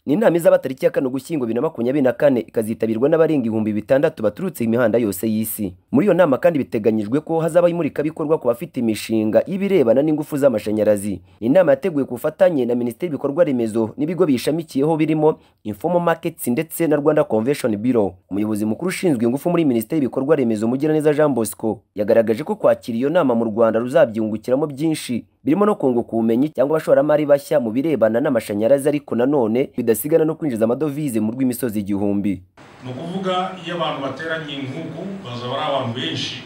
ni inama izaba tariki ya kane ugushyingo bibiri na makumyabiri na kane ikazitabirwa n'abarenga ibihumbi bitandatu baturutse imihanda yose y'isi muri iyo nama kandi biteganyijwe ko hazabaho imurikabikorwa ku bafite imishinga y'ibirebana n'ingufu z'amashanyarazi ni inama yateguwe ku bufatanye na minisiteri y'ibikorwa remezo n'ibigo biyishamikiyeho birimo infomo markets ndetse na rwanda convention bureau umuyobozi mukuru ushinzwe ingufu muri minisiteri y'ibikorwa remezo mugiraneza jean bosco yagaragaje ko kwakira iyo nama mu rwanda ruzabyungukiramo byinshi birimo no kunguka ubumenyi cyangwa abashoramari bashya mu birebana n'amashanyarazi ariko nanone bidasigana no kwinjiza amadovize mu rw'imisozi igihumbi ni ukuvuga iyo abantu bateranye nk'uku bazaba ari abantu benshi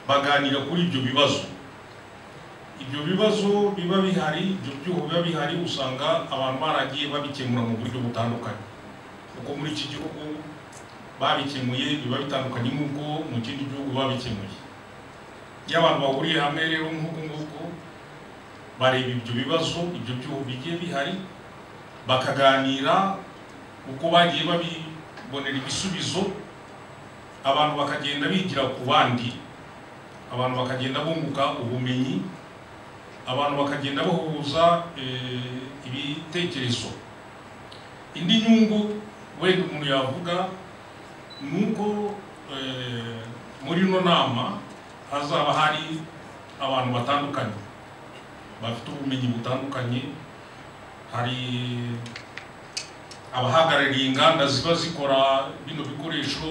baganira kuri ibyo bibazo ibyo bibazo biba bihari ibyo byuho biba bihari usanga abantu baragiye babikemura mu buryo butandukanye kuko muri iki gihugu babikemuye biba bitandukanye n'ubwo mu kindi gihugu babikemuye iyo abantu bahuriye hamwe rero nk'uku nguku bareba ibyo bibazo ibyo byuho bigiye bihari bakaganira uko bagiye babibonera ibisubizo abantu bakagenda bigira ku bandi abantu bakagenda bunguka ubumenyi abantu bakagenda bahuza ibitekerezo indi nyungu wenda umuntu yavuga ni uko muri ino nama hazaba hari abantu batandukanye bafite ubumenyi butandukanye hari abahagarariye inganda ziba zikora bino bikoresho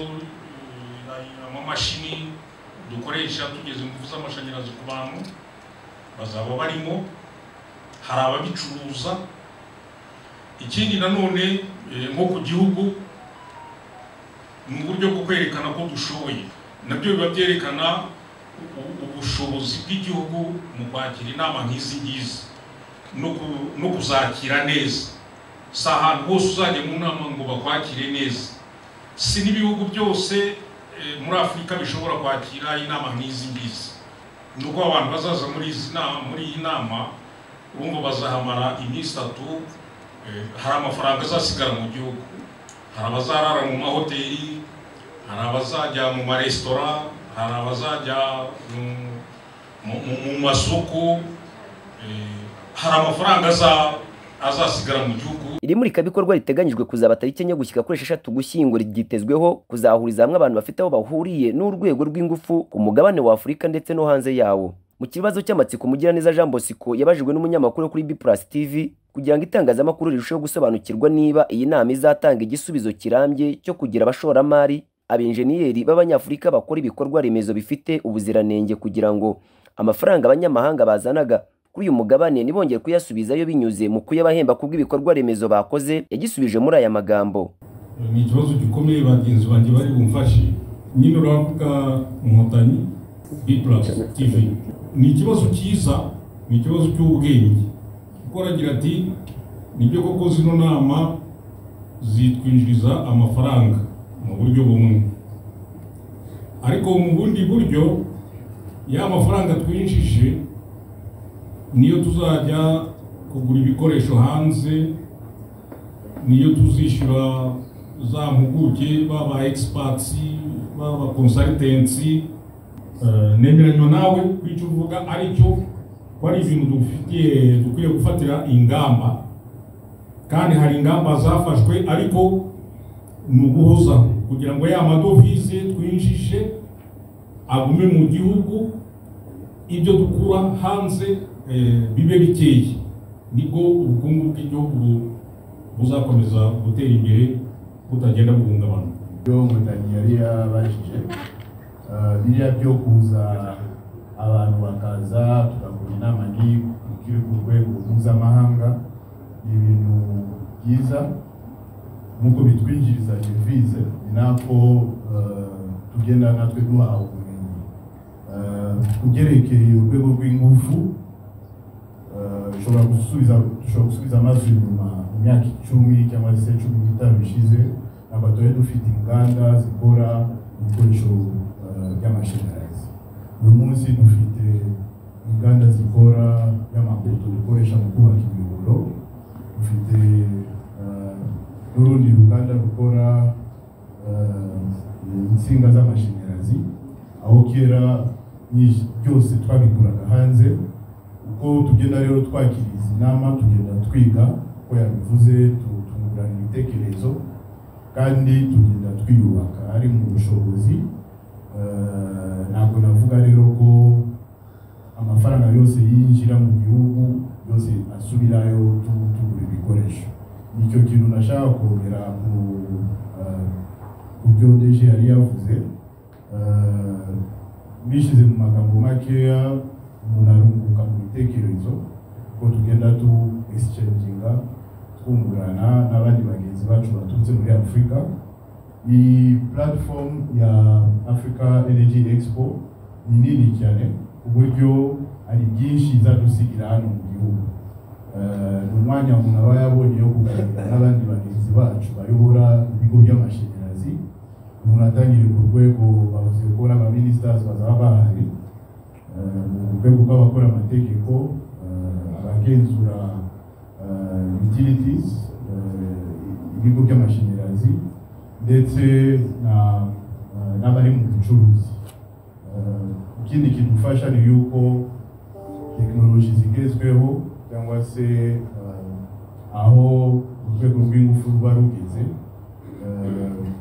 amamashini dukoresha tugeze ingufu z'amashanyarazi ku bantu bazaba barimo hari ababicuruza ikindi nanone nko ku gihugu ni uburyo bwo kwerekana ko dushoboye nabyo biba byerekana ubushobozi bw'igihugu mu kwakira inama nk'izi ngizi no kuzakira neza si ahantu hose uzajya mu nama ngo bakwakire neza si n'ibihugu byose muri afurika bishobora kwakira inama nk'izi ngizi ni uko abantu bazaza muri iyi nama urumva bazahamara iminsi itatu hari amafaranga azasigara mu gihugu hari abazarara mu mahoteli hari abazajya mu maresitora hari abazajya mu masoko hari amafaranga azasigara mu gihugu iri murikabikorwa riteganyijwe kuzaba tariki enye gushyika kuri esheshatu gushyingo ryitezweho kuzahuriza hamwe abantu bafite aho bahuriye n'urwego rw'ingufu ku mugabane wa afurika ndetse no hanze yawo mu kibazo cy'amatsiko mugiraneza jean bosco yabajijwe n'umunyamakuru kuri b plus tv kugira ngo itangazamakuru rirusheho gusobanukirwa niba iyi nama izatanga igisubizo kirambye cyo kugira abashoramari abenjeniyeri b'abanyafurika bakora ibikorwa remezo bifite ubuziranenge kugira ngo amafaranga abanyamahanga bazanaga kuri uyu mugabane nibongeye kuyasubizayo binyuze mu kuyabahemba kubw'ibikorwa remezo bakoze yagisubije muri aya magambo ni ikibazo gikomeye bagenzi banjye bari bumfashe nyine uravuga inkotanyi bipurasi tivi ni ikibazo cyiza ni ikibazo cy'ubwenge kuko aragira ati nibyo koko zino nama zitwinjiriza amafaranga mu buryo bumwe ariko mu bundi buryo ya mafaranga twinjije niyo tuzajya kugura ibikoresho hanze niyo tuzishyura za mpuguke baba egisipatsi baba konsaritensi nemeranya nawe ko icyo uvuga aricyo ko ari ibintu dufitiye dukwiye gufatira ingamba kandi hari ingamba zafashwe ariko ni uguhozaho kugira ngo ya madovize twinjije agume mu gihugu ibyo dukura hanze bibe bikeye nibwo ubukungu bw'igihugu buzakomeza gutera imbere butagenda buhungabana ibyo nkotanyi yari yabajije biriya byo kuza abantu bakaza tugakora inama n'ibyo ku rwego mpuzamahanga ni ibintu byiza nk'uko bitwinjiriza devize ni nako tugenda natwe duhawe ubumenyi ugerekeye urwego rw'ingufu dushobora gusubiza dushobora gusubiza amazi inyuma mu myaka icumi cyangwa se cumi n'itanu ishize ntabwo tuba dufite inganda zikora ibikoresho by'amashanyarazi buri munsi dufite inganda zikora y'amapoto dukoresha mu kubaka imiyoboro dufite n'urundi ruganda rukora insinga z'amashanyarazi aho kera byose twabikuraga hanze uko tugenda rero twakiriza inama tugenda twiga uko yabivuze tu- tungurana ibitekerezo kandi tugenda twiyubaka ari mu bushobozi Eh, ntabwo navuga rero ko amafaranga yose yinjira mu gihugu yose asubirayo tu- tugura ibikoresho nicyo kintu nashaka kongera ku eh, ku byo deje yari yavuze Eh, bishyize mu magambo makeya umuntu arunguka mu bitekerezo ko tugenda tu exchanginga twungurana n'abandi bagenzi bacu baturutse muri afurika iyi platform ya africa energy expo ni nini cyane ku buryo hari byinshi izadusigira hano mu gihugu Eh, ni umwanya umuntu aba yabonye wo kuganira n'abandi bagenzi bacu bayobora ibigo by'amashanyarazi umuntu atangiriye ku rwego bavuze ko n'abaminisitasi bazaba bahari Eh, mu rwego rw'abakora amategeko eh, abagenzura eh, utilities eh, ibigo by'amashanyarazi ndetse na- eh, n'abari mu bucuruzi Eh, ikindi kidufasha ni yuko tekinoloji zigezweho cyangwa se eh, aho urwego rw'ingufu ruba rugeze eh,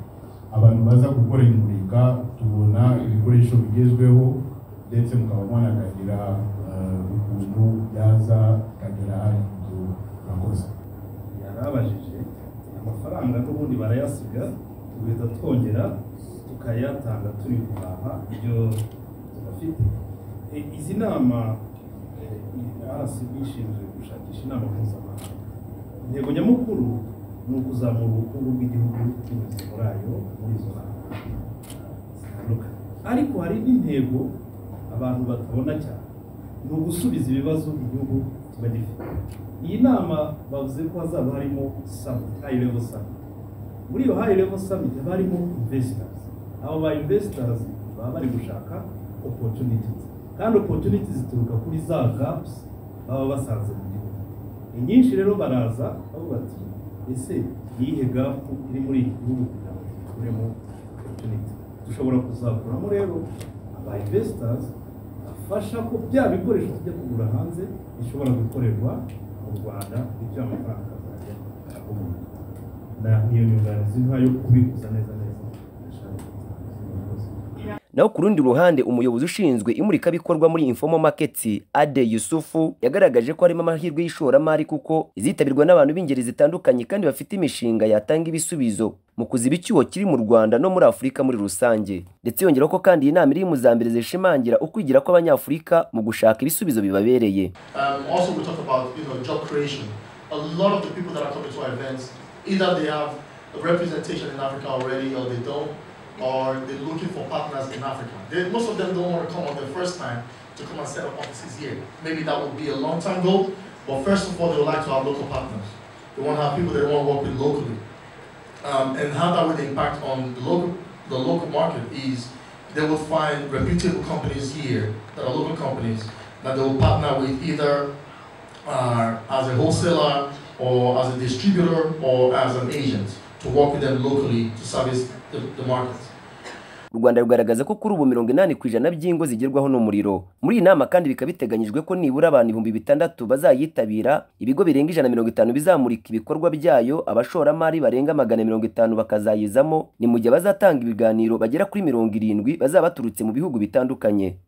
abantu baza gukora imurika tubona ibikoresho bigezweho ndetse mukaba mwanaganira eh, ukuntu byaza bikagera hano mu gihugu murakoze yarabajije amafaranga n'ubundi barayasiga tugahita twongera tukayatanga turi guhaha ibyo tudafite E, izi nama rcb ishinzwe gushakisha inama mpuzamahanga intego nyamukuru ni ukuzamura ubukungu bw'igihugu binyuze muri ayo muri izo nama zitandukanye ariko hari n'intego abantu batabona cyane ni ugusubiza ibibazo igihugu kiba gifite iyi nama bavuze ko hazaba harimo summit high level summit muri iyo high level summit haba harimo investors abo ba investors baba bari gushaka opportunities kandi opportunities zituruka kuri za gaps baba basanze mu gihugu inyinshi rero baraza bavuga bati ese ni iyihe gap iri muri iki gihugu kugira ngo dukuremo opportunity dushobora kuzakuramo rero aba investors afasha ko bya bikoresho tujya kugura hanze bishobora gukorerwa mu rwanda ibyo amafaranga azajya akomoka na niyo nyunganizi ntoya yo kubikuza neza neza ndashaka naho ku rundi ruhande umuyobozi ushinzwe imurikabikorwa muri Informal Markets Ade Yusufu yagaragaje ko harimo amahirwe y'ishoramari kuko izitabirwa n'abantu b'ingeri zitandukanye kandi bafite imishinga yatanga ibisubizo mu kuziba icyuho kiri mu Rwanda no muri Afurika muri rusange ndetse yongeraho ko kandi iyi nama iri mu zambere zishimangira ukwigira kw'abanyafurika mu gushaka ibisubizo bibabereye Um, also, we talk about you know job creation. A lot of the people that are coming to our events, either they have a representation in Africa already, or they don't, or they're looking for partners in Africa. They, most of them don't want to come on their first time to come and set up offices here. Maybe that would be a long time goal, but first of all, they would like to have local partners. They want to have people they want to work with locally, um, and how that would impact on the local the local market is they will find reputable companies here that are local companies that they will partner with either uh, as a wholesaler or as a distributor or as an agent to work with them locally to service the, the market. u Rwanda rugaragaza ko kuri ubu mirongo inani ku ijana by'ingo zigerwaho n'umuriro muri iyi nama kandi bikaba biteganyijwe ko nibura abantu ibihumbi bitandatu bazayitabira ibigo birenga ijana na mirongo itanu bizamurika ibikorwa byayo abashoramari barenga magana mirongo itanu bakazayizamo ni mu gihe bazatanga ibiganiro bagera kuri mirongo irindwi bazaba baturutse mu bihugu bitandukanye